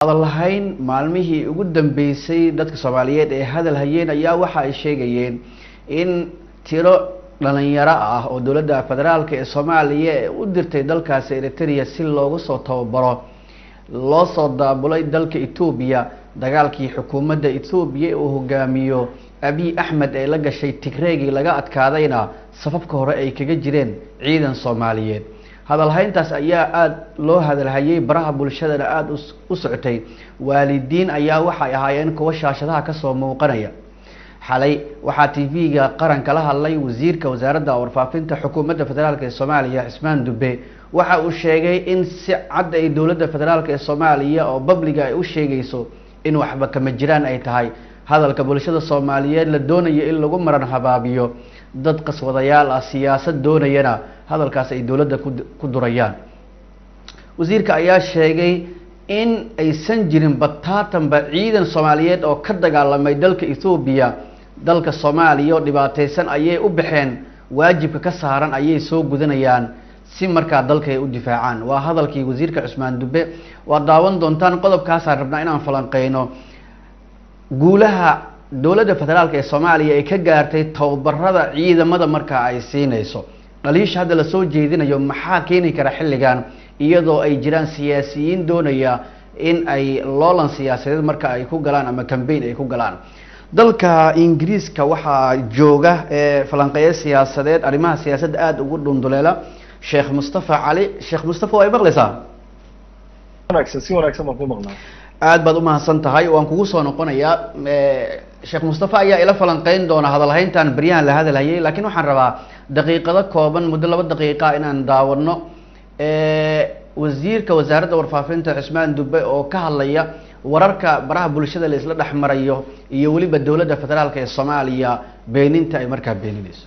hadalhayn maalmihii ugu dambeysay dadka soomaaliyeed ee hadal hayeen ayaa waxa ay sheegayeen in tiro dhalinyaro ah oo dowladda federaalk ee soomaaliya ee u dirtay dalkaasi eritrea si loogu soo tababaro loo soo daabulay dalka etoobiya dagaalkii xukuumadda etoobiya uu hogaamiyo abiy axmed ee la gashay tigreegii laga adkaadayna safafka hore ay kaga jireen ciidan soomaaliyeed hadalhayntaas ayaa aada loo hadalhayay baraha bulshadana aada u socotay waalidiin ayaa waxay ahaayeen kuwa shaashadaha kasoo muuqanaya xalay waxaa t v-ga qaranka la hadlay wasiirka wasaaradda warfaafinta xukuumadda federaalk ee soomaaliya cismaan dube waxa uu sheegay in si cad ay dowladda federaalk ee soomaaliya oo babliga ay u sheegayso in waxba kama jiraan ay tahay hadalka bulshada soomaaliyeed la doonayo in lagu maran habaabiyo dad qaswadayaal ah siyaasad doonayana hadalkaas ay dowladda ku durayaan wasiirka ayaa sheegay in aysan jirin bataatanba ciidan soomaaliyeed oo ka dagaalamay dalka ethoobiya dalka soomaaliya oo dhibaateysan ayay u baxeen waajibka ka saaran ayay soo gudanayaan si markaa dalka ay u difaacaan waa hadalkii wasiirka cusmaan dube waa daawan doontaan qodobkaasaan rabnaa inaan falanqeyno guulaha dowladda federaalk ee soomaaliya ay ka gaartay tababarada ciidamada markaa ay siinayso dhaliisha hadda lasoo jeedinayo maxaa keeni kara xilligan iyadoo ay jiraan siyaasiyiin doonaya in ay loolan siyaasadeed marka ay ku galaan ama cambaign ay ku galaan dalka ingiriiska waxaa jooga ee falanqeeyo siyaasadeed arrimaha siyaasadda aada ugu dhunduleela sheekh mustafa cali sheekh mustafa waa y maqlaysaa wanaagsan si wanaagsan baan ku maqnaa aada baad umahadsan tahay waan kugu soo noqonayaa sheekh mustafa ayaa ila falanqeyn doona hadalhayntan beryahan la hadalhayay laakiin waxaan rabaa daqiiqado kooban muddo laba daqiiqa inaan daawano wasiirka wasaaradda warfaafinta cismaan dube oo ka hadlaya wararka baraha bulshada la isla dhex marayo iyo weliba dowladda federaalk ee soomaaliya beeninta ay markaa beeninayso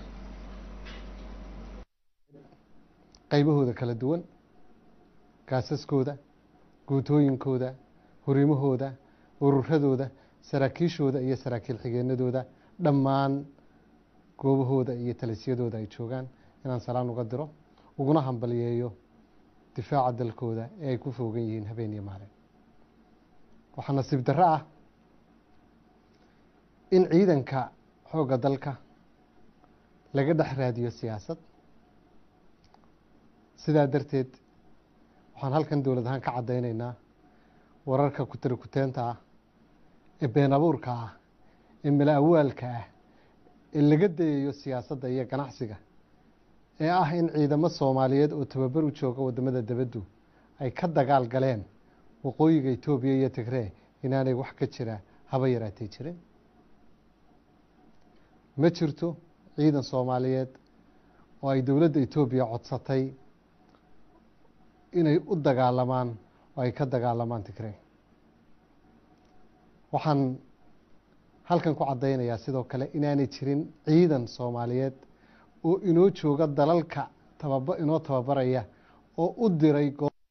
qaybahooda kala duwan gaasaskooda guutooyinkooda hurimahooda ururadooda saraakiishooda iyo saraakiil xigeenadooda dhammaan goobahooda iyo talisyadooda ay joogaan inaan salaan uga diro uguna hambaliyeeyo difaaca dalkooda ee ay ku foogan yihiin habeen iyo maalin waxaa nasiib darro ah in ciidanka xoogga dalka laga dhex raadiyo siyaasad sidaa darteed waxaan halkan dowlad ahaan ka caddaynaynaa wararka kutarikuteenta ah ee been abuurka ah ee mala awaalka ah ee laga dayayo siyaasadda iyo ganacsiga ee ah in ciidamo soomaaliyeed oo tababar u jooga waddamada debaddu ay ka dagaal galeen waqooyiga etoobiya iyo tigree inaanay wax ka jira haba yaraatay jirin ma jirto ciidan soomaaliyeed oo ay dowladda etoobiya codsatay inay u dagaalamaan oo ay ka dagaalamaan tigree waxaan halkan ku caddaynayaa sidoo kale inaanay jirin ciidan soomaaliyeed oo inoo jooga dalalka tababa inoo tababaraya oo u diray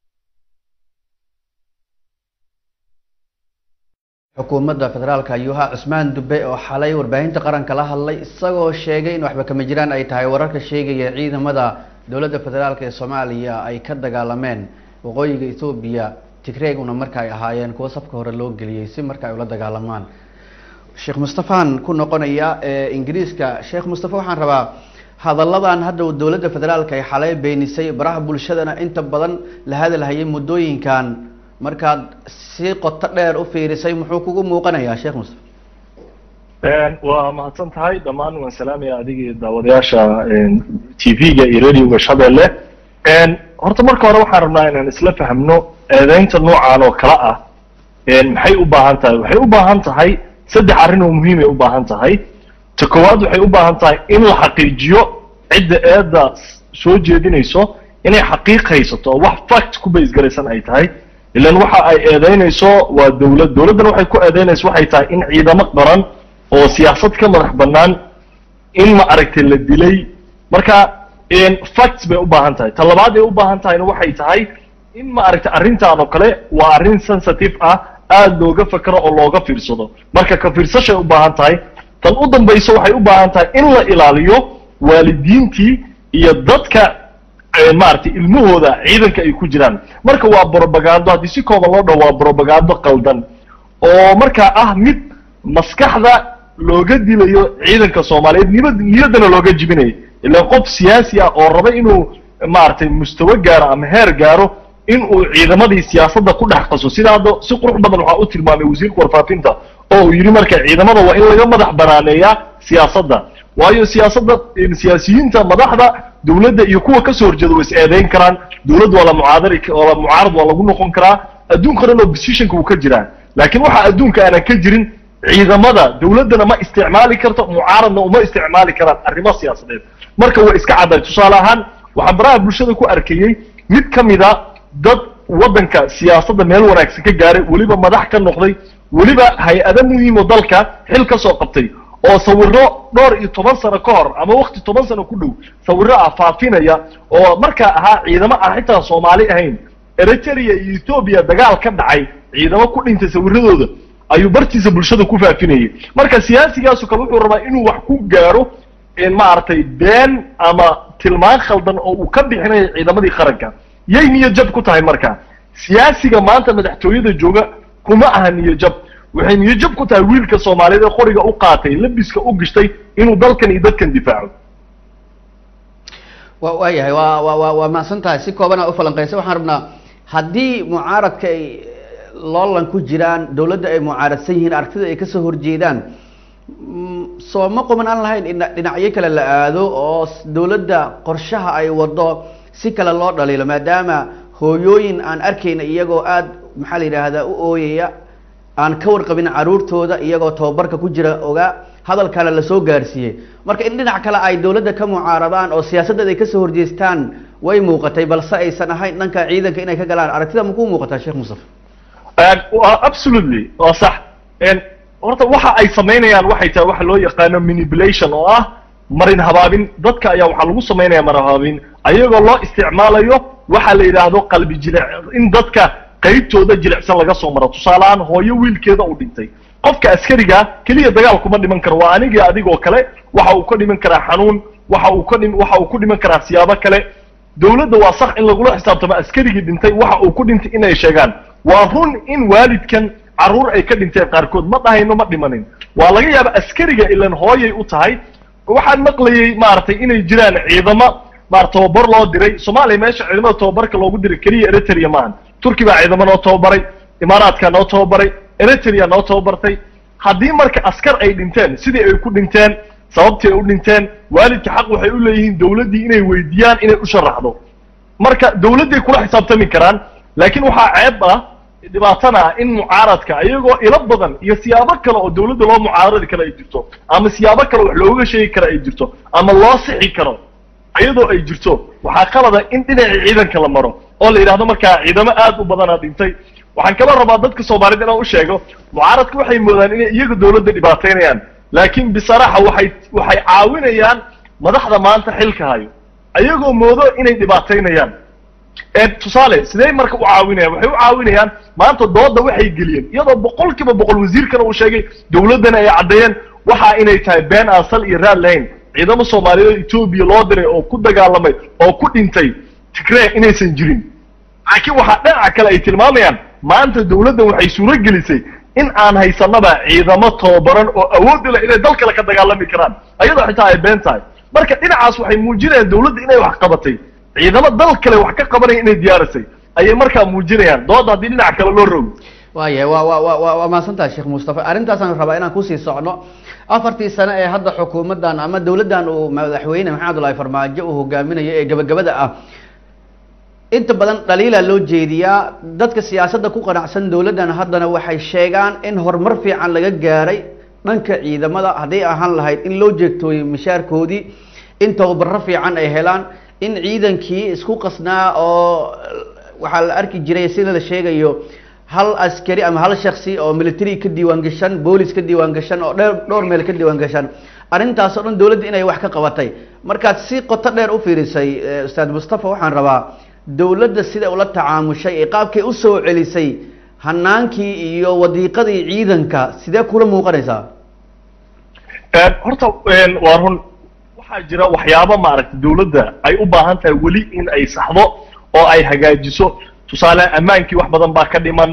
xukuumadda federaalka ayuha cusmaan dube oo xalay warbaahinta qaranka la hadlay isagoo sheegay in waxba kama jiraan ay tahay wararka sheegaya ciidamada dowladda federaalk ee soomaaliya ay ka dagaalameen waqooyiga ethoobiya tigreeguna marka ay ahaayeen kuwo safka hore loo geliyey si marka ay ula dagaalamaan sheekh mustafaan ku noqonaya ee ingiriiska sheekh mustafa waxaan rabaa hadalladan hadda dowladda federaalka ay xalay beenisay baraha bulshadana inta badan la hadalhayay muddooyinkan markaad si qoto dheer u fiirisay muxuu kugu muuqanayaa sheekh mustafa waa mahadsan tahay dhammaan waan salaamaya adigii daawadayaasha t v-ga iyo radioga shabeelle horta marka hore waxaan rabnaa inaan isla fahmno eedeynta noocan oo kale ah maxay u baahan tahay waxay u baahan tahay saddex arrin oo muhiimay u baahan tahay ta koowaad waxay u baahan tahay in la xaqiijiyo cidda eedda soo jeedinayso inay xaqiiq haysato oo wax fact ku baysgaraysan ay tahay ilan waxa ay eedeynayso waa dowlad dowladdan waxay ku eedeynayso waxay tahay in ciidamo qaran oo siyaasad ka madax bannaan in ma aragtay la dilay marka facts bay u baahan tahay ta labaad ay u baahan tahayna waxay tahay in ma aragtay arrintan oo kale waa arrin sensitive ah aada looga fakero oo looga fiirsado marka ka fiirsashay u baahan tahay tan u dambayso waxay u baahan tahay in la ilaaliyo waalidiintii iyo dadka maaragtay ilmahooda ciidanka ay ku jiraan marka waa brobagando haddii si kooban loo dhaho waa brobagando qaldan oo markaa ah mid maskaxda looga dilayo ciidanka soomaaliyeed niyad niyaddana looga jibinayo ilaan qof siyaasi ah oo raba inuu maaragtay mustawo gaaro ama heer gaaro in uu ciidamadii siyaasadda ku dhex qaso sida hadda si qurux badan waxaa u tilmaamay wasiirka warfaafinta oo uu yidhi marka ciidamada waa in laga madax banaaneeyaa siyaasadda waayo siyaasadda siyaasiyiinta madaxda dawladda iyo kuwa kasoo horjeeda way is eedeyn karaan dawladda waa la mucaadari waa la mucaarad waa lagu noqon karaa adduunka dhan oo positionka uu ka jiraa laakiin waxa adduunka aanan ka jirin ciidamada dawladdana ma isticmaali karto mucaaradna uma isticmaali karaan arrimo siyaasadeed marka way iska cadday tusaale ahaan waxaan baraha bulshada ku arkayey mid ka mida dad waddanka siyaasadda meel wanaagsan ka gaaray weliba madax ka noqday weliba hay-ado muhiim oo dalka xil ka soo qabtay oo sawiro dhowr iyo toban sano ka hor ama wakti toban sano ku dhow sawiro ah faafinaya oo markaa ahaa ciidamo aan xitaa soomaali ahayn eritrea iyo ethoobia dagaal ka dhacay ciidamo ku dhintay sawiradooda ayuu bartiisa bulshada ku faafinayay marka siyaasigaasu kale wuxuu rabaa inuu wax ku gaaro maaragtay been ama tilmaan khaldan oo uu ka bixinayo ciidamadii qaranka yay niyo jab ku tahay marka siyaasiga maanta madaxtooyada jooga kuma aha niyo jab waxay niyo jab ku tahay wiilka soomaaliyeed ee qoriga u qaatay labiska u gishtay inuu dalkan iyo dadkan difaaco wa waayahay waa wa wa waa mahadsan tahay si koobana ufalanqeysa waxaan rabnaa haddii mucaaradka ay loolan ku jiraan dawladda ay mucaaradsan yihiin aragtida ay kasoo horjeedaan soo ma quman aan lahayn in dhinacyo kale la aado oo dawladda qorshaha ay wado si kale loo dhaliilo maadaama hooyooyin aan arkayna iyagoo aada maxaa la yidhaahdaa u ooyaya aan ka warqabin caruurtooda iyagoo tababarka ku jira ogaa hadalkana lasoo gaarsiiyey marka in dhinac kale ay dawladda ka mucaaradaan oo siyaasaddeeda ay kasoo horjeestaan way muuqatay balse aysan ahayn dhanka ciidanka inay ka galaan aragtida makuu muuqataa sheekh mustafa absolutely waa sax horta waxa ay samaynayaan waxay tahay waxa loo yaqaano manipulation oo ah marin habaabin dadka ayaa waxaa lagu samaynaya marin habaabin ayagoo loo isticmaalayo waxa la yidhaahdo qalbi jilic in dadka qaybtooda jilicsan laga soo maro tusaale ahaan hooyo wiilkeeda uu dhintay qofka askariga keliya dagaal kuma dhiman karo waa anigii adigoo kale waxa uu ka dhiman karaa xanuun waxa uu ka dhim waxa uu ku dhiman karaa siyaabo kale dawladda waa sax in lagula xisaabtamo askarigii dhintay waxa uu ku dhintay inay sheegaan waa run in waalidkan carruur ay ka dhinteen qaarkood ma dhahayno ma dhimanin waa laga yaaba askariga ilan hooyay u tahay waxaan maqlayay maaragtay inay jiraan ciidamo maar tababar loo diray soomaaliya meesha ciidamada tababarka loogu diray keliya eritrea maahan turki baa ciidamo noo tababaray imaaraadka noo tababaray eritrea noo tababartay haddii marka askar ay dhinteen sidii ay ku dhinteen sababtii ay u dhinteen waalidka xaq waxay u leeyihiin dawladdii inay weydiiyaan inay u sharaxdo marka dawladday kula xisaabtami karaan laakiin waxaa ceeb ah dhibaatana ah in mucaaradka iyagoo ilo badan iyo siyaabo kale oo dawladda loo mucaaradi karo ay jirto ama siyaabo kale wax looga sheegi karo ay jirto ama loo sixi karo iyadoo ay jirto waxaa qalada in dhinacii ciidanka la maro oo la yidhahdo markaa ciidamo aad u badanaa dhintay waxaan kala rabaa dadka soomaaliyed inaan u sheego mucaaradka waxay moodaan inay iyaga dawladda dhibaataynayaan laakiin bisaraxa waxay waxay caawinayaan madaxda maanta xilka hayo ayagoo moodo inay dhibaataynayaan tusaale sidee marka u caawinayaan waxay u caawinayaan maanta dooda waxay geliyeen iyadoo boqol kiiba boqol wasiirkana uu sheegay dawladdana ay caddeeyeen waxa inay tahay been aan sal iyo raad lahayn ciidamo soomaaliyeed etoobiya loo diray oo ku dagaalamay oo ku dhintay tigree inaysan jirin laakiin waxaa dhinaca kale ay tilmaamayaan maanta dawladdan waxay suuro gelisay in aan haysanaba ciidamo tababaran oo awood u leh inay dal kale ka dagaalami karaan ayadoo xitaa ay been tahay marka dhinacaas waxay muujinayaan dawladda inay wax qabatay ciidamo dal kale wax ka qabanaya inay diyaarisay ayay markaa muujinayaan dooda haddii dhinaca kale loo rogo waayahay wa wa wa wa waa mahadsantaha sheekh mustafa arrintaasaan rabaa inaan kusii socno afartii sano ee hadda xukuumaddan ama dawladdan uu madaxweyne maxamed abdullahi farmaajo uu hogaaminayo ee gabagabada ah inta badan dhaliilaa loo jeediyaa dadka siyaasadda ku qanacsan dawladdan haddana waxay sheegaan in horumar fiican laga gaaray dhanka ciidamada hadday ahaan lahayd in loo jeegtooyey mishaarkoodii in tababaro fiican ay helaan in ciidankii isku qasnaa oo waxaa la arki jiray sida la sheegayo hal askari ama hal shaksi oo military ka diiwaan gashan boolis ka diiwaan gashan oo dheer dhowr meel ka diiwaan gashan arrintaas oo dhan dawladda inay wax ka qabatay markaad si qoto dheer u fiirisay ustaad mustafa waxaan rabaa dawladda siday ula tacaamushay ee qaabkay usoo celisay hanaankii iyo wadiiqadii ciidanka sidee kula muuqanaysaa horta waa run waxaa jira waxyaabo maaragtay dawladda ay u baahan tahay weli in ay saxdo oo ay hagaajiso tusaale ammaankii wax badan baa ka dhiman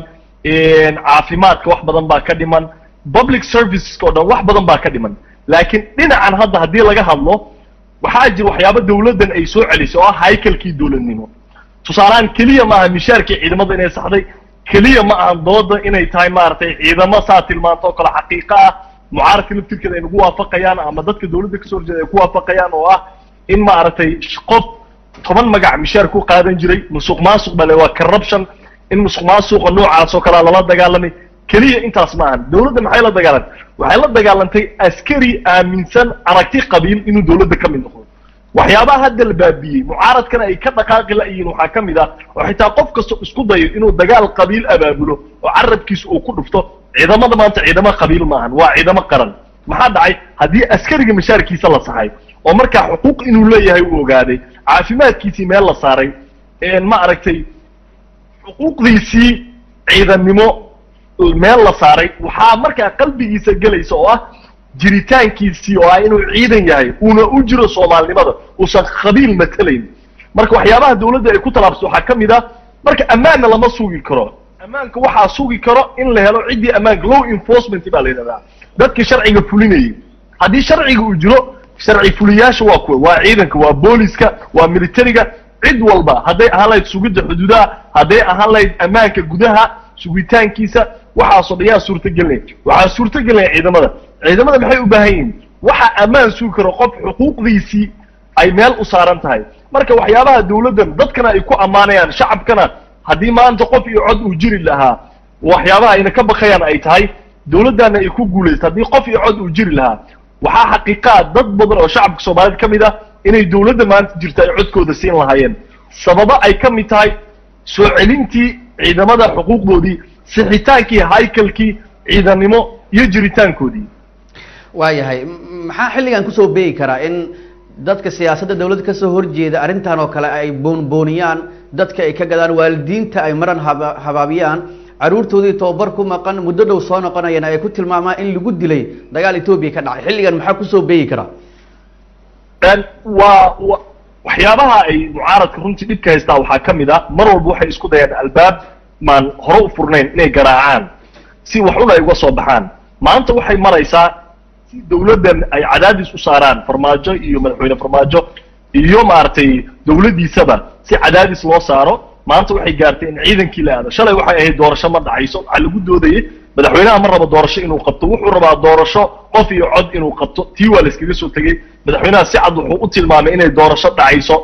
caafimaadka wax badan baa ka dhiman public serviceska o dhan wax badan baa ka dhiman laakiin dhinacan hadda haddii laga hadlo waxaa jira waxyaabo dawladdan ay soo celisay oo ah haykalkii dawladnimo tusaalehaan keliya maaha mishaarkii ciidamada inay saxday keliya ma ahan dooda inay tahay maaragtay ciidamo saa tilmaanto oo kale xaqiiqo ah mucaaradka laftirkeeda ay nagu waafaqayaan ama dadka dawladda kasoo horjeeda ay ku waafaqayaan oo ah in maaragtay qof toban magac mishaar ku qaadan jiray musuq maasuq bale waa corruption in musuq maasuqa noocaas oo kalea lala dagaalamay keliya intaas ma ahan dawladda maxay la dagaalantay waxay la dagaalantay askari aaminsan aragti qabiil inuu dawladda ka mid noqdo waxyaabaha hadda la baabiyey mucaaradkana ay ka dhaqaaqi la-yihiin waxaa ka mid ah oo xitaa qof kasta isku dayo inuu dagaal qabiil abaabulo oo carabkiisa uu ku dhufto ciidamada maanta ciidamo qabiil maahan waa ciidamo qaran maxaa dhacay haddii askariga mashaarkiisa la saxay oo markaa xuquuq inuu leeyahay uu ogaaday caafimaadkiisii meel la saaray ma aragtay xuquuqdiisii ciidannimo meel la saaray waxaa markaa qalbigiisa gelaysa oo ah jiritaankiisii oo ah inuu ciidan yahay uuna u jiro soomaalinimada uusan qabiil matelayn marka waxyaabaha dawladda ay ku talaabsato waxaa ka mid ah marka ammaanna lama sugi karo ammaanka waxaa sugi karo in la helo ciddii ammaanka law enforcement baa la yidhahdaa dadka sharciga fulinayay haddii sharciga uu jiro sharci fuliyaasha waa kuwa waa ciidanka waa booliska waa militariga cid walba hadday ahaan lahayd sugidda xuduudaha hadday ahaan lahayd ammaanka gudaha sugitaankiisa waxaasoo dhan yaa suurtagelinaya waxaa suurtagelinaya ciidamada ciidamada maxay u baahan yihiin waxaa ammaan sugi karo qof xuquuqdiisii ay meel u saaran tahay marka waxyaabaha dawladdan dadkana ay ku ammaanayaan shacabkana haddii maanta qof iyo cod uu jiri lahaa waxyaabaha ayna ka bakayaan ay tahay dawladdaana ay ku guulaysta haddii qof iyo cod uu jiri lahaa waxaa xaqiiqaa dad badan oo shacabka soomaaliyed ka mid ah inay dawladda maanta jirta ay codkooda siin lahaayeen sababo ay ka mid tahay soo celintii ciidamada xuquuqdoodii sixitaankii haykalkii ciidannimo iyo jiritaankoodii waayahay maxaa xilligan kusoo beegi karaa in dadka siyaasadda dawladda kasoo horjeeda arrintan oo kale ay boonbooniyaan dadka ay ka gadaan waalidiinta ay maran haba habaabiyaan caruurtoodii tobabar ku maqan muddo dhow soo noqonayana ay ku tilmaamaan in lagu dilay dagaal etoobiya ka dhacay xilligan maxaa kusoo beegi karaa waa wa waxyaabaha ay mucaaradka runtii dhibka haystaa waxaa ka mid a mar walba waxay isku dayaan albaab maan hore u furnayn inay garaacaan si wax un ay uga soo baxaan maanta waxay maraysaa si dawladdan ay cadaadis u saaraan farmaajo iyo madaxweyne farmaajo iyo maaragtay dawladdiisaba si cadaadis loo saaro maanta waxay gaartay in ciidankii la aado shalay waxay ahayd doorasho ma dhacayso waxaa lagu doodayay madaxweynaha ma rabo doorasho inuu qabto wuxuu rabaa doorasho qof iyo cod inuu qabto tii waa la iskaga soo tegey madaxweynaha si cad wuxuu u tilmaamay inay doorasho dhacayso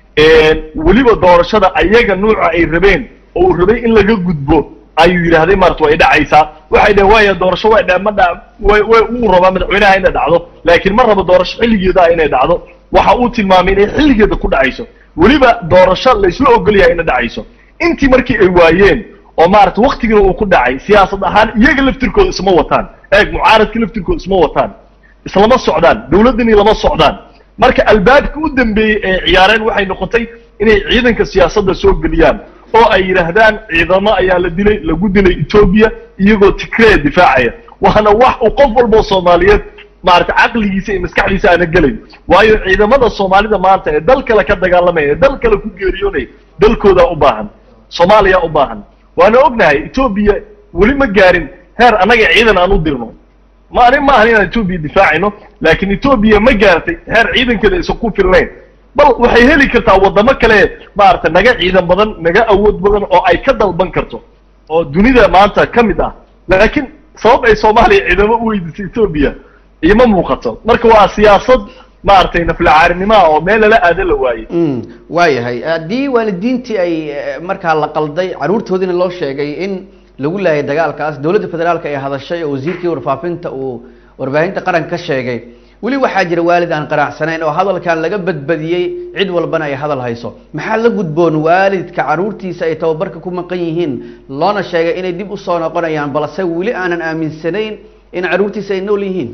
weliba doorashada ayaga nuuca ay rabeen oo uu rabay in laga gudbo ayuu yidhaahday maarata way dhacaysaa waxay dhaheen waaya doorasho way dha ma dha way way uu rabaa madaxweynaha inay dhacdo laakiin ma rabo doorasho xilligeeda inay dhacdo waxa uu tilmaamay inay xilligeeda ku dhacayso weliba doorasho laysla ogol yahay inay dhacayso intii markii ay waayeen oo maarata waktigiina uu ku dhacay siyaasad ahaan iyaga laftirkooda isma wataan eeg mucaaradka laftirkooda isma wataan islama socdaan dawladdani lama socdaan marka albaabka u dambeeyey ee ciyaareen waxay noqotay inay ciidanka siyaasadda soo geliyaan oo ay yidhaahdaan ciidamo ayaa la dilay lagu dilay etoobiya iyagoo tigree difaacaya waana wax uu qof walboo soomaaliyeed maarata caqligiisa iyo maskaxdiisa aana gelayn waayo ciidamada soomaalida maanta ee dal kale ka dagaalamaya ee dal kale ku geeriyoonaya dalkoodaa u baahan soomaaliya u baahan waana ognahay etoobiya weli ma gaarin heer annaga ciidan aan u dirno ma ani ma ahan inaan etoobiya difaacayno laakiin etoobiya ma gaartay heer ciidankeeda aysan ku filnayn bal waxay heli kartaa waddamo kale maarata naga ciidan badan naga awood badan oo ay ka dalban karto oo dunida maanta ka mid ah laakiin sabab ay soomaaliya ciidamo u weydiisay etoobiya ima muuqato marka waa siyaasad maaragtay naflacaarinimoa oo meel lala aada la waayey waayahay haddii waalidiintii ay markaa la qalday caruurtoodiina loo sheegay in lagu laayay dagaalkaas dowladda federaalka ay hadashay oo wasiirkii warfaafinta uu warbaahinta qaranka ka sheegay weli waxaa jira waalid aan qanacsanayn oo hadalkan laga badbadiyey cid walbana ay hadal hayso maxaa la gudboon waalidka caruurtiisa ay tababarka ku maqan yihiin loona sheegay inay dib usoo noqonayaan balse weli aanan aaminsanayn in caruurtiisa ay nool yihiin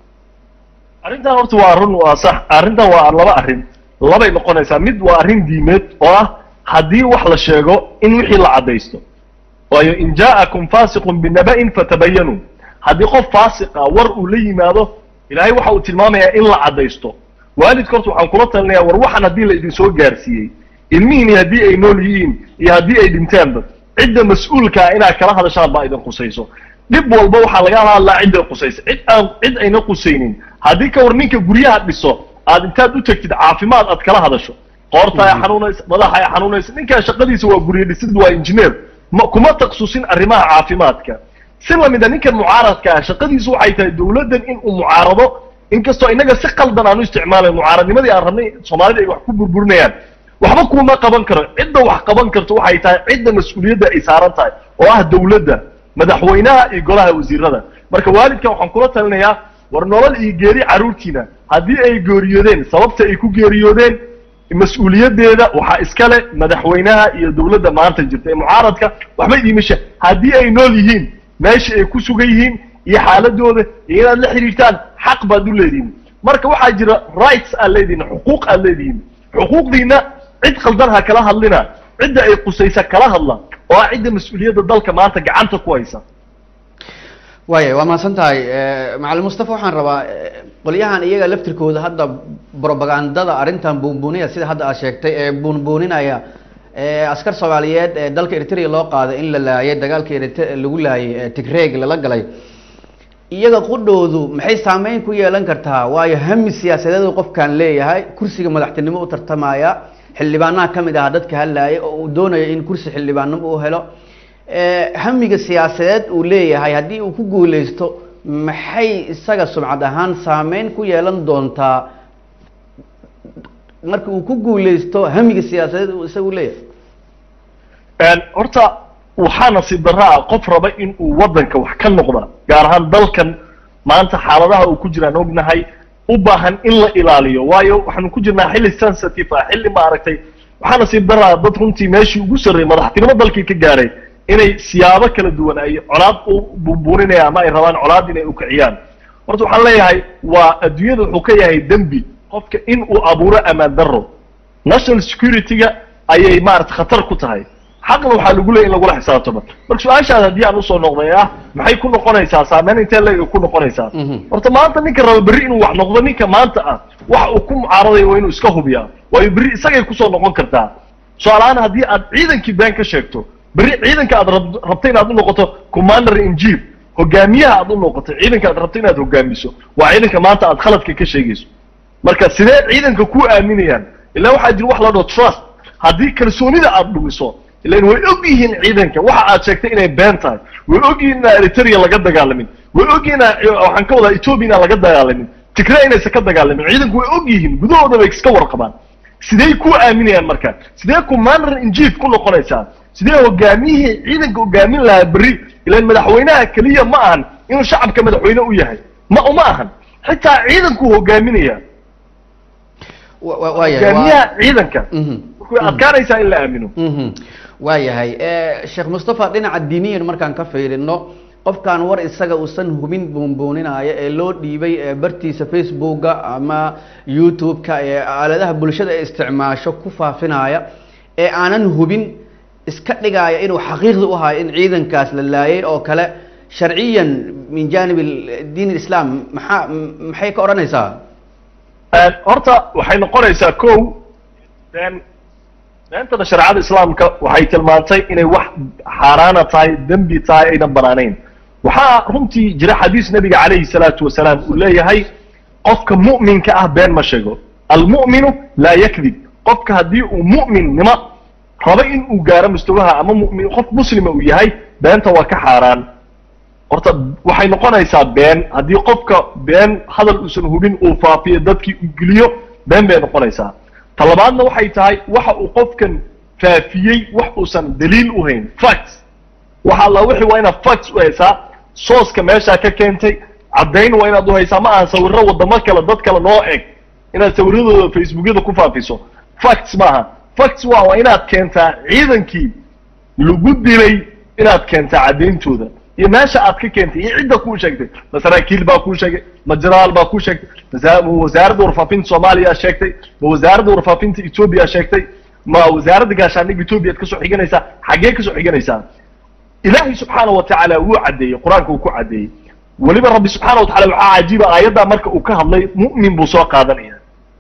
arrintan horta waa run waa sax arrintan waa laba arrin labay noqonaysaa mid waa arrin diimeed oo ah haddii wax la sheego in wixii la caddaysto waayo in jaa'akum faasiqun binaba'in fatabayanuu haddii qof faasiqa war uu la yimaado ilaahay waxa uu tilmaamayaa in la caddaysto waalidka horta waxaan kula talinayaa war waxaan haddii la idin soo gaarsiiyey ilmihiini haddii ay nool yihiin iyo haddii ay dhinteenba cidda mas-uulkaa inaad kala hadashaan baa idin qusayso dhib walba waxaa laga hadlaa cidday qusaysa cid aan cid ayna qusaynin haddii ka war ninka guryaha dhiso aad intaad u tegtid caafimaad aad kala hadasho qoorta ay xanuunaysa madaxa ay xanuunaysa ninkaa shaqadiisa waa guryo dhisid waa injineer ma kuma taksusin arrimaha caafimaadka si lamida ninkan mucaaradka ah shaqadiisu waxay tahay dawladdan in uu mucaarado inkastoo innaga si qaldan aan u isticmaalayn mucaaradnimadii aan rabnay soomaalida ay wax ku burburinayaan waxba kuma qaban karo cidda wax qaban karto waxay tahay cidda mas-uuliyadda ay saaran tahay oo ah dawladda madaxweynaha iyo golaha wasiirada marka waalidkan waxaan kula talinayaa war nolol iyo geeri carruurtiina haddii ay geeriyoodeen sababta ay ku geeriyoodeen mas-uuliyaddeeda waxaa iskale madaxweynaha iyo dawladda maanta jirta ee mucaaradka waxba idiimasha haddii ay nool yihiin meesha ay ku sugan yihiin iyo xaaladooda iyo inaad la xidhiirtaan xaq baad u leedihin marka waxaa jira rights aad leedihin xuquuq aad leedihin xuquuqdiina cid qaldan ha kala hadlina cidda ay qusaysa kala hadla oo ah cidda mas-uuliyadda dalka maanta gacanta ku haysa waaya waa mahadsan tahay macalin mustafa waxaan rabaa qolyahan iyaga laftirkooda hadda brobagandada arrintan buunbuuniya sida hadda aad sheegtay ee buunbuuninaya askar soomaaliyeed ee dalka eritrea loo qaaday in la laayay dagaalka erit lagu laayay tigreeg lala galay iyaga qudhoodu maxay saameyn ku yeelan kartaa waayo hami siyaasadeedu qofkan leeyahay kursiga madaxtinimo u tartamaya xildhibaanaha ka mid aha dadka hadlaayay oo uu doonayo in kursi xildhibaannimo uu helo hamiga siyaasadeed uu leeyahay haddii uu ku guuleysto maxay isaga sumcad ahaan saameyn ku yeelan doontaa marka uu ku guuleysto hamiga siyaasadeed uu isagu leeyahay horta waxaa nasiib darraa qof raba in uu waddanka wax ka noqda gaar ahaan dalkan maanta xaaladaha uu ku jiraan ognahay u baahan in la ilaaliyo waayo waxaanu ku jirnaa xilli sensitive ah xilli maaragtay waxaa nasiib darraa dad runtii meeshii ugu sarreeyay madaxtinimo dalkii ka gaaray inay siyaabo kala duwan ay colaad u buunbuuninayaan ama ay rabaan colaad inay ukiciyaan horta waxaan leeyahay waa adduunyada wuxuu ka yahay dembi qofka in uu abuuro amaan darro national security-ga ayay maarata khatar ku tahay xaqna waxaa lagu leeyay in lagula xisaabtamo marka su-aashaas haddii aan usoo noqday ah maxay ku noqonaysaa saameyn intee leeg ku noqonaysaa horta maanta ninka raba berri inuu wax noqdo ninka maanta ah waxa uu ku mucaaradayo waa inuu iska hubiyaa waayo berri isagay kusoo noqon kartaa su-aalahaan haddii aad ciidankii been ka sheegto berri ciidanka aad rabto inaad u noqoto commander in chief hogaamiyaha aad u noqoto ciidanka aad rabto inaad hogaamiso waa ciidanka maanta aad khaladka ka sheegayso marka sidee ciidanka ku aaminayaan ilaa waxaa jira wax la dhaho trust haddii kalsoonida aad dhumiso ilan way og yihiin ciidanka waxa aad sheegtay inay been tahay way og yihiin inaan eritrea laga dagaalamin way og yihiin waxaan ka wadaa ethiopia inaan laga dagaalamin tigre inaysan ka dagaalamin ciidanku way og yihiin gudahooda bay iska warqabaan sidee ku aaminayaan marka sidee commander in chief ku noqonaysaa sidee hogaamiyihii ciidanka hogaamin lahaa berri ilan madaxweynaha keliya ma ahan inuu shacabka madaxweyne u yahay ma uma ahan xitaa ciidankuu hogaaminaya hogaamiyaha ciidanka way adkaanaysaa in la aamino waayahay sheekh mustafa dhinaca diiniyan markaan ka fiirino qofkan war isaga uusan hubin buunbuuninaayo ee loo dhiibay bartiisa facebooka ama youtube-ka ee aaladaha bulshada ay isticmaasho ku faafinaya ee aanan hubin iska dhigaaya inuu xaqiiqda u hayo in ciidankaas la laayay oo kale sharciyan min janib diin islam maxaa maxay ka odhanaysaa horta waxay noqonaysaa ko been beentana shareecada islaamka waxay tilmaantay inay wax xaaraana tahay dembi tahay aynan banaanayn waxaa runtii jira xadiis nabiga calayhi salaatu wasalaam uu leeyahay qofka mu'minka ah been ma sheego almu'minu laa yakdib qofka haddii uu mu'minnimo rabo in uu gaaro mustawaha ama mumin qof muslima uu yahay beenta waa ka xaaraan horta waxay noqonaysaa been haddii qofka been hadal uusan hubin uu faafiyo dadkii uu geliyo been bay noqonaysaa talabaadna waxay tahay waxa uu qofkan faafiyey wax uusan daliil u hayn facts waxa alla wixii waa inaad facts u haysaa sooska meeshaa ka keentay caddayn waa inaad u haysaa ma ahan sawirro waddamo kale dad kale noo eg inaad sawiradooda facebookyada ku faafiso facts maaha facts waa waa inaad keentaa ciidankii lagu dilay inaad keentaa caddayntooda iyo meesha aad ka keentay iyo cidda kuu sheegtay ma saraakiil baa kuu sheegay ma jenaraal baa kuu sheegtay ma wasaaradda warfaafinta soomaaliya sheegtay ma wasaaradda warfaafinta etoobiya sheegtay ma wasaaradda gaashaandhigga etoobiya ad kasoo xiganaysaa xaggee kasoo xiganaysaa ilaahay subxaana wa tacaala wuu caddeeyey qur-aanka uu ku caddeeyey weliba rabbi subxaana wa tacala waxaa cajiiba aayaddaa marka uu ka hadlay mu'min buu soo qaadanaya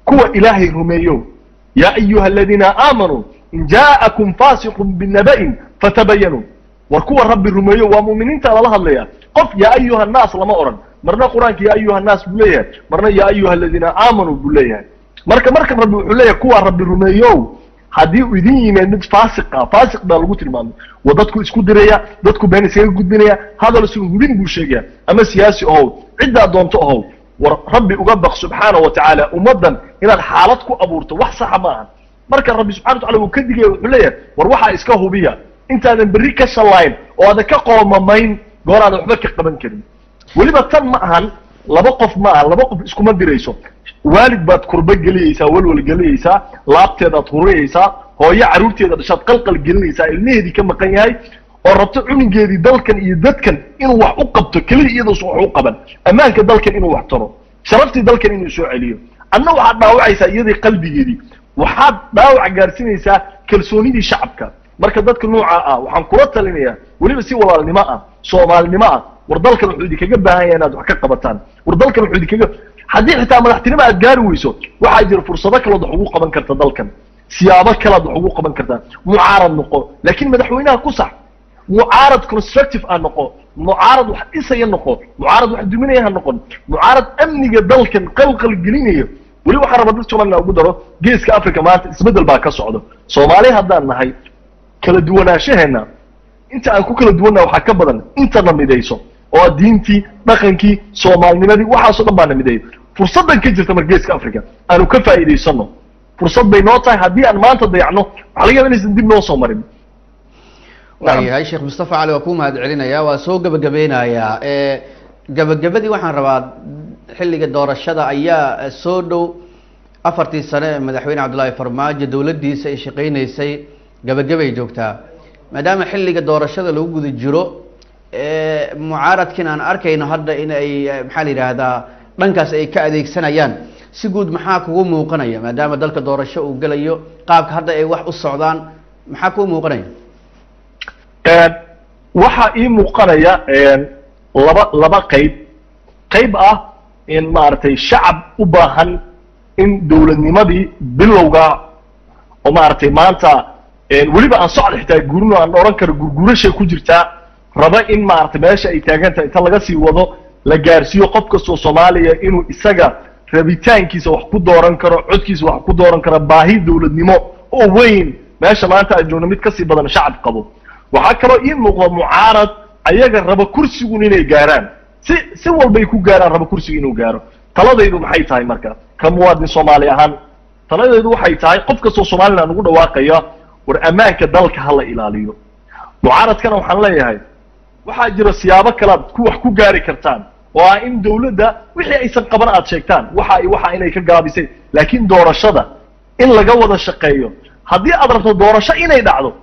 kuwa ilaahay rumeeyo yaa ayuha aladiina aamanuu in jaa'akum faasiqun binaba'in fatabayanuu war kuwa rabbi rumeeyo waa mu'miniinta lala hadlaya qof yaa ayuha annaas lama odhan marna qur-aanka yaa ayuha annaas buu leeyahay marna yaa ayuha aladiina aamanuu buu leeyahay marka markan rabbi wuxuu leeyahay kuwa rabbi rumeeyo haddii uu idin yimaad mid faasiq ah faasiq baa lagu tilmaamay waa dadku isku diraya dadku been iskaga gudbinaya hadal isu hubin buu sheegaya ama siyaasi ahow ciddaa doonto ahow war rabbi uga baq subxaana wa tacaala ummaddan inaad xaalad ku abuurto wax saxa ma ahan marka rabbi subxana wa tacala uu ka digaya wuxuu leeyahay war waxaa iska hubiya intaadan berri ka shallayn oo aadan ka qoomamayn goor aadan waxba ka qaban karin weliba tan ma ahan laba qof ma aha laba qof iskuma dirayso waalid baad kurba geliyeysaa walwal gelinaysaa laabteedaad huriyeysaa hooyo carruurteeda dhashaad qalqal gelinaysaa ilmaheedii ka maqan yahay oo rabto cunugeedii dalkan iyo dadkan inuu wax u qabto keliya iyadoosan wax u qaban ammaanka dalkan inuu wax taro sharaftii dalkan inuu soo celiyo adna waxaad dhaawacaysaa iyadii qalbigeedii waxaad dhaawac gaarsiinaysaa kalsoonidii shacabka marka dadka noocaa ah waxaan kula talinayaa weliba si walaalnimo ah soomaalinimo ah war dalkan wuxuu idinkaga baahan yahay inaad wax ka qabataan war dalkan wuxuu idinkaga haddii xitaa madaxtinimo aad gaari weyso waxaa jira fursado kaleod wax ugu qaban karta dalkan siyaabo kalead wax ugu qaban kartaa mucaarad noqo laakiin madaxweynaha ku sax mucaarad constructive ah noqo mucaarad wax dhisaya noqo mucaarad wax duminaya ha noqon mucaarad amniga dalkan qalqal gelinayo weli waxaan rabaa dad somaliland ugu daro geeska africa maanta isbeddel baa ka socdo soomaali haddaan nahay kala duwanaanshaheena inta aan ku kala duwannaha waxaa ka badan intana midayso oo diintii dhaqankii soomaalinimadii waxaasoo dhan baana mideeyo fursaddan ka jirta mar geeska africa aanu ka faa'iidaysano fursad bay noo tahay haddii aan maanta dayacno waxaa laga yaba inaysan dib noo soo marin waayahay sheekh mustafa cali waa kuu mahad celinaya waa soo gebagabeynayaa gebagabadii waxaan rabaa xilliga doorashada ayaa soo dhow afartii sane ee madaxweyne cabdullaahi farmaajo dowladdiisa ay shaqeyneysay gebagabay joogtaa maadaama xilliga doorashada lagu guda jiro mucaaradkiin aan arkayno hadda in ay maxaa la yidhaahdaa dhankaas ay ka adeegsanayaan si guud maxaa kugu muuqanaya maadaama dalka doorasho uu gelayo qaabka hadda ay wax u socdaan maxaa kugu muuqanaya waxaa ii muuqanaya laba laba qayb qayb ah in maaragtay shacab u baahan in dowladnimadii bilowga oo maaragtay maanta weliba aan socda xitaa gurino aan odhan karo gurgurashay ku jirtaa raba in maaragtay meesha ay taagan tahay inta laga sii wado la gaarsiiyo qof kastoo soomaaliya inuu isaga rabitaankiisa wax ku dooran karo codkiisa wax ku dooran karo baahi dowladnimo oo weyn meesha maanta aan joogno mid kasii badan shacab qabo waxaa kaloo ii muuqda mucaarad ayaga raba kursigun inay gaaraan si si walbay ku gaaraan raba kursiga inuu gaaro taladaydu maxay tahay marka ka muwaadin soomaali ahaan taladaydu waxay tahay qof kastoo somaliland ugu dhawaaqaya war ammaanka dalka hala ilaaliyo mucaaradkana waxaan leeyahay waxaa jira siyaabo kale aad ku wax ku gaari kartaan oo ah in dawladda wixii aysan qaban aad sheegtaan waxa ay waxa inay ka gaabisay laakiin doorashada in laga wada shaqeeyo haddii aad rabto doorasho inay dhacdo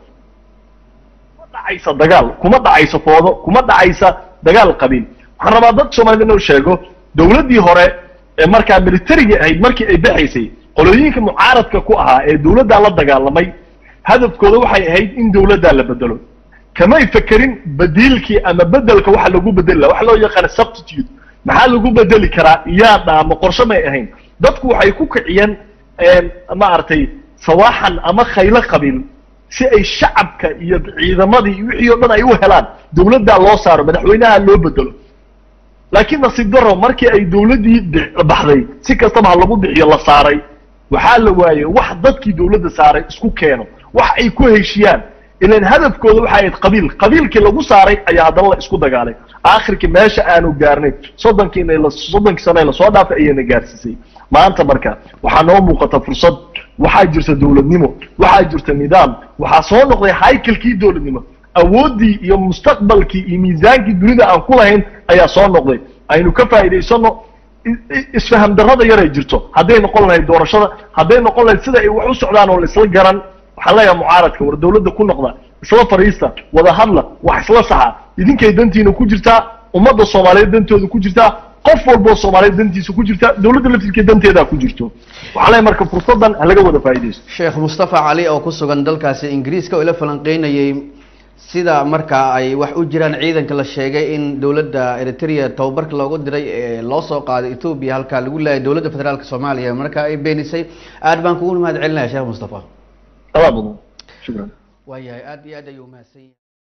kuma dhacaysa dagaal kuma dhacaysa foodo kuma dhacaysa dagaal qabiil waxaan rabaa dad soomaalida inuu sheego dawladdii hore ee markaa militarigii ahayd markii ay baxaysay qolooyinka mucaaradka ku ahaa ee dawladdaa la dagaalamay hadafkooda waxay ahayd in dawladdaa la bedelo kamay fekerin badiilkii ama bedelka waxa lagu bedeli laha waxa loo yaqaana substitute maxaa lagu bedeli karaa yaa dhaamo qorshe may ahayn dadku waxay ku kiciyeen maaragtay sawaaxan ama khaylo qabiil si ay shacabka iyo ciidamadii wixii oo dhan ay u helaan dawladdaa loo saaro madaxweynaha loo bedelo laakiin nasiib daro markii ay dawladdii baxday si kastaba ha lagu bixiyo la saaray waxaa la waayey wax dadkii dawladda saaray isku keeno wax ay ku heshiyaan ilan hadafkooda waxay ahayd qabiil qabiilkii lagu saaray ayaa haddana la isku dagaalay aakhirkii meesha aanu gaarnay soddonkiina la soddonkii sane lasoo dhaafay ayayna gaarsiisay maanta marka waxaa noo muuqata fursad waxaa jirta dawladnimo waxaa jirta nidaam waxaa soo noqday haykalkii dawladnimo awooddii iyo mustaqbalkii iyo miisaankii dunida aan ku lahayn ayaa soo noqday aynu ka faa'iidaysano isfaham darrada yaray jirto hadday noqon lahayd doorashada hadday noqon lahayd sida ay wax u socdaan oo la isla garan waxaan leeyahay mucaaradka war dawladda ku noqda isla fadhiista wada hadla wax isla saxa idinkay dantiina ku jirtaa ummadda soomaaliyeed dantooda ku jirtaa qof walboo soomaaliyeed dantiisa ku jirta dawladda laftirkeed danteedaa ku jirto waxaan leeyahay marka fursaddan ha laga wada faa'iidaysto sheekh mustafa cali oo ku sugan dalkaasi ingiriiska oo ila falanqeynayay sida markaa ay wax u jiraan ciidanka la sheegay in dowladda eritrea tababarka loogu diray ee loo soo qaaday ethoobia halkaa lagu leeyahay dowladda federaalk soomaaliya marka ay beenisay aad baan kugu mahad celinaya sheekh mustafa adaa mudan shukran waayahay aad iyo aad ayuu umahadsan yahay